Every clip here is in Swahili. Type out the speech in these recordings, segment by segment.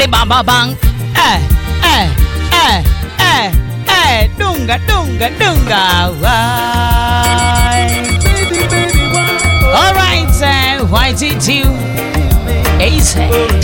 ribamba bang eh, eh, eh, eh, eh, dunga dunga dunga why all right uh, why did you Ace.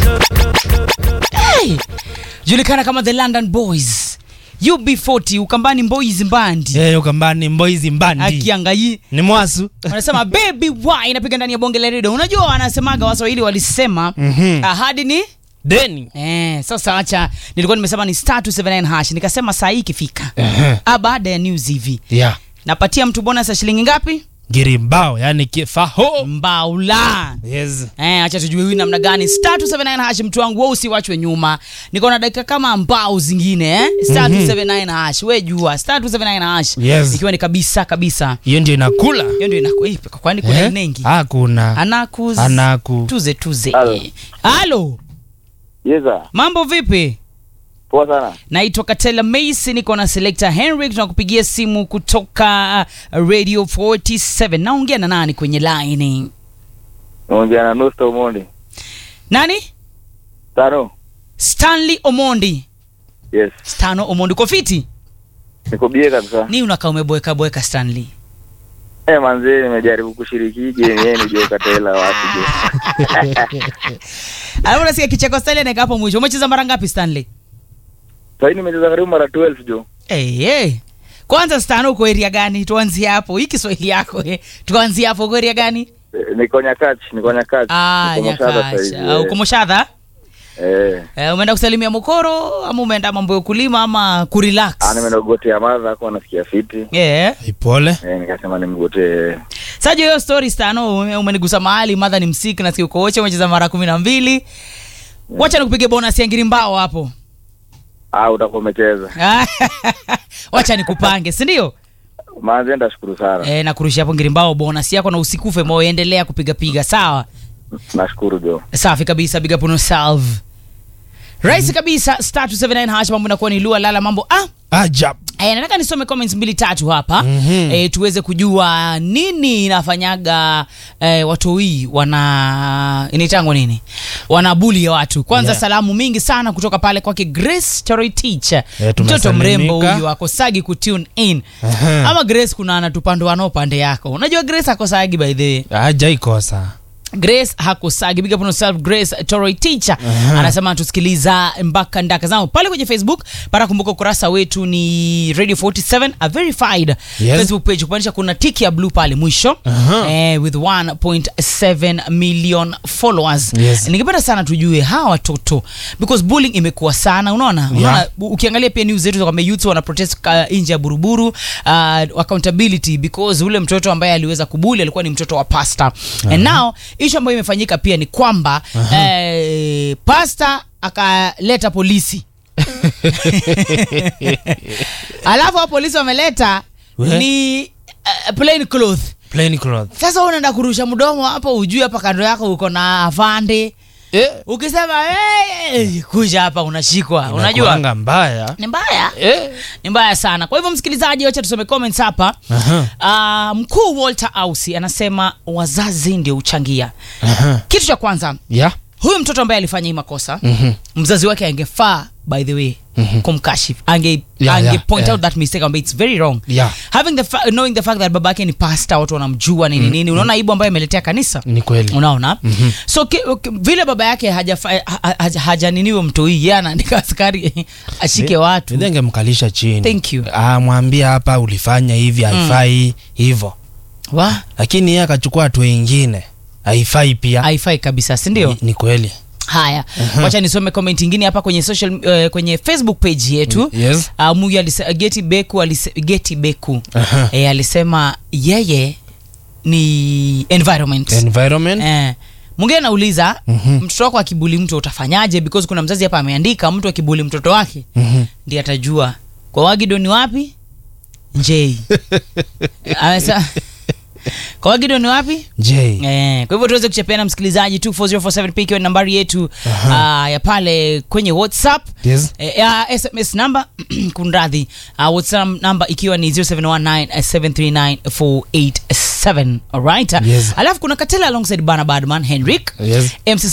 hey julikana kama the london boys ub40 ukambani boys mbandi Eh, ukambani mboizi mbandi akiangai ni mwasu wanasema baby why inapiga ndani ya bonge la redio unajua wanasemaga waswahili walisema Mhm. ahadi ni deni Eh, sasa acha nilikuwa nimesema ni star 279 hash nikasema saa hii ikifika ah, baada ya news hivi yeah. napatia mtu bonus ya shilingi ngapi girimbao yani kifaho mbaula yes. Eh, acha tujue huyu namna gani star 279 hash mtu wangu wewe usiwachwe nyuma niko na dakika kama mbao zingine eh? star 279 hash we jua star 279 hash Yes. ikiwa ni kabisa kabisa hiyo ndio inakula hiyo ndio inaku eh, kwani kuna Eh? nengi hakuna anaku anaku tuze tuze Halo. halo Yeza, mambo vipi poa sana. naitwa katela macy niko na selector henrik tunakupigia simu kutoka uh, radio 47 naongea na nani kwenye line Naongea na Nusta Omondi. nani Tano. stanley omondi Yes. stano omondi uko fiti Niko bie kabisa. ni unakaa umeboeka boeka stanley Eh, manzee nimejaribu kushiriki hii game yeye nijue katela wapi je. alafu nasikia kicheko stanley anaeka hapo mwisho umecheza mara ngapi stanley Sasa nimecheza karibu mara 12 jo. hey, hey. kwanza stano uko area gani tuanzie hapo hii kiswahili yako eh. tuanzie hapo uko area gani Eh, Niko Nyakach, niko Nyakach. ah, Niko Moshadha sasa hivi, nyakacha uko eh. moshadha Eh. Eh, umeenda kusalimia mokoro ama umeenda mambo ya kulima ama kurelax Ah, nimeenda kugotea madha kwa nasikia fiti. yeah. ipole Eh, nikasema nimgotee. sajo hiyo story stano ume- umenigusa mahali madha ni msiki nasikia uko woche umecheza mara kumi na mbili wacha nikupige bonus ya ngiri mbao hapo Ah, utakuwa umecheza. wacha nikupange sindio Manzee ndashukuru sana. e, nakurusha hapo ngiri mbao bonus yako na usikufe moyo endelea kupigapiga sawa Nashukuru jo. safi kabisa big up on yourself rahisi kabisa star 279 hash mambo inakuwa ni lua lala mambo ah ajab Eh, nataka nisome comments mbili tatu hapa mm-hmm. eh, tuweze kujua nini inafanyaga eh, watoi wana inaitangwa nini wanabuli ya watu kwanza Yeah. salamu mingi sana kutoka pale kwake grace Choroitich Eh, mtoto tumesalimika. mrembo huyu akosagi kutune in Aha. ama grace kuna anatupandwanao pande yako unajua grace akosagi by the way ajaikosa grace hakusagi big up on yourself grace toroi teacher anasema tusikiliza mpaka ndaka zangu pale kwenye facebook para kumbuka ukurasa wetu ni radio 47 a verified Yes. facebook page kumaanisha kuna tiki ya blue pale mwisho Aha. eh, with 1.7 million followers Yes. ningependa sana tujue hawa watoto because bullying imekuwa sana unaona unaona u- ukiangalia pia news zetu kwamba youth wana protest uh, nje ya buruburu uh, accountability because ule mtoto ambaye aliweza kubuli alikuwa ni mtoto wa pasta and now ishu ambayo imefanyika pia ni kwamba eh, pasta akaleta polisi alafu hao polisi wameleta We? ni uh, plain cloth plain cloth sasa wewe unaenda kurusha mdomo hapo ujui hapa kando yako uko na afande eh, ukisema hey, kuja hapa unashikwa unajua inakuanga mbaya ni mbaya eh. ni mbaya sana kwa hivyo msikilizaji wacha tusome comments hapa Aha. uh, mkuu walter ausi anasema wazazi ndio huchangia Aha. kitu cha kwanza yeah. huyu mtoto ambaye alifanya hii makosa Mhm. mzazi wake angefaa by the way Mhm. kumkashif ange, Yeah, ange yeah, point yeah. out that mistake ambayo it's very wrong Yeah. having the fa- knowing the fact that baba yake ni pasta watu wanamjua nini nini unaona aibu ambayo ameletea kanisa ni kweli unaona mm-hmm. so ki, ki, vile baba yake hajafa- ha- ha- hajaniniwe mtoi ye anaandika askari ashike watu Nidhenge mkalisha chini Thank you. ah, mwambie hapa ulifanya hivi haifai hivo wa lakini yeye akachukua hatua ingine haifai pia haifai kabisa sindio ni, ni kweli haya wacha nisome comment ingine hapa kwenye social uh, kwenye facebook page yetu yes uh, muyu alise, geti beku alise, geti beku Aha. e, alisema yeye ni environment environment eh, mwingine anauliza Mhm. mtoto wako akibuli mtu utafanyaje because kuna mzazi hapa ameandika mtu akibuli mtoto wake Mhm. ndi atajua kwa wagido ni wapi njei Amesa- kwa wagido ni wapi j Eh, kwa hivyo tuweze kuchapiana msikilizaji 24047 pk ikiwa ni nambari yetu uh, ya pale kwenye whatsapp yes Eh, ya sms namba kunradhi uh, whatsapp namba ikiwa ni 0719739487 alright Yes. alafu kuna katela alongside bana badman henrik yes mc